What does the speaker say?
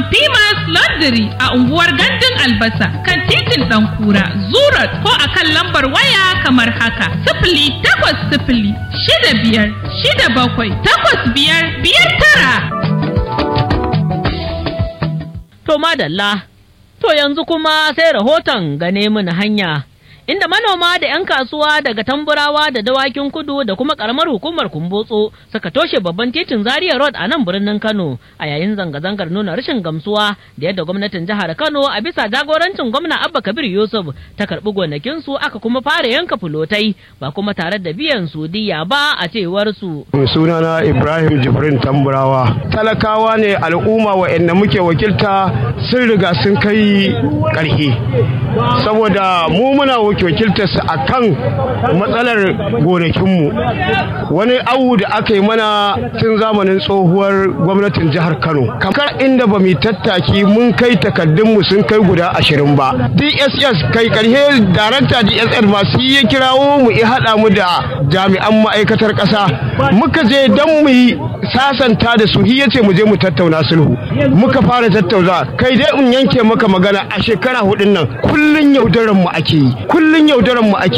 Pimas Laundry a unguwar Gandun Albasa kan titin Ɗankura, Zurat ko a kan lambar waya kamar haka. Sifili takwas sifili shida biyar shida bakwai takwas biyar biyar tara. To madalla, to yanzu kuma sai rahoton gane mun hanya. Inda manoma da 'yan kasuwa daga tamburawa da dawakin kudu da kuma karamar hukumar kumbotso suka toshe babban titin Zaria Road a nan birnin Kano a yayin zanga-zangar nuna rashin gamsuwa da yadda gwamnatin jihar Kano a bisa jagorancin gwamna Abba Kabir Yusuf ta karbi gonakinsu aka kuma fara yanka fulotai ba kuma tare da biyan su diya ba a cewar su. sunana ibrahim jibrin tamburawa talakawa ne al'umma wa'anda muke wakilta sun riga sun kai ƙarfi saboda mu muna wakiltar su akan matsalar gonakinmu wani awu da aka yi mana tun zamanin tsohuwar gwamnatin jihar kano kamar inda ba mu tattaki mun kai takardunmu sun kai guda ashirin ba dss kai karshe darakta dss masu ya kirawo mu ya haɗa mu da jami'an ma'aikatar ƙasa muka je don mu yi sasanta da su ya ce mu je mu tattauna sulhu muka fara tattauna kai dai in yanke maka magana a shekara hudun nan kullun yaudaran mu ake yi kullun yaudaran mu ake